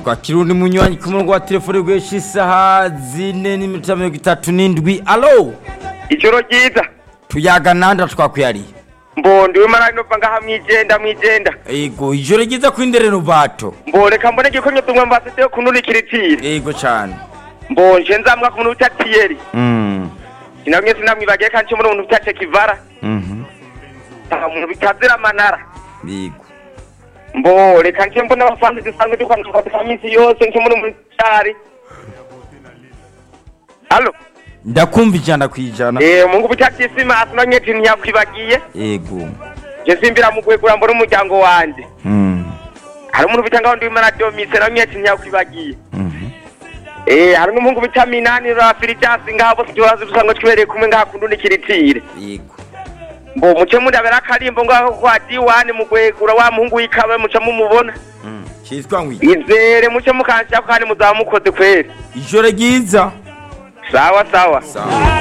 twakira undi munywanyi ku murongo wa telefone guhesha isaha zine n'iminota mirongo itatu n'indwi alo ijoro ryiza tuyaga nanda twakwihariye mbondi we marari nova ngaha mwijenda mwijenda yego ijoro ryiza kuri ndere rubato mboreka mbone gikomye tumwe mbasete yo kunurikira itiri yego cyane mbonje nzamwa ku muntu utatiyeri Mm, sinamwe sinamwibagiye kandi cyo muri umuntu utace kivara mhm, nta muntu bitazira amanara yego mboreka nje mbona abafanzi dusanzwe dukwanduka kwa minsi yose nje muri muri cyari Allo ndakumva ijana ku ijana eh mungu bucyati sima asinanye tin yakwibagiye yego je simbira mu kwegura mbora umuryango wanje Mm, hari umuntu bitanga ndi mara domise na mye tin yakwibagiye mhm. eh hari n'umuhungu bita minani rafiricyasi ngabo turazi dusanzwe twibereye kumwe ngakundu nikiritire yego mbo muce mundabera akarimbo ngaho kwa diwani mu kwegura wa muhungu wikabe muce mumubona Mm, cyitwa ngwi izere muce mukanshyako kandi muzamukoze kweri ijoro ryiza sawa sawa sawa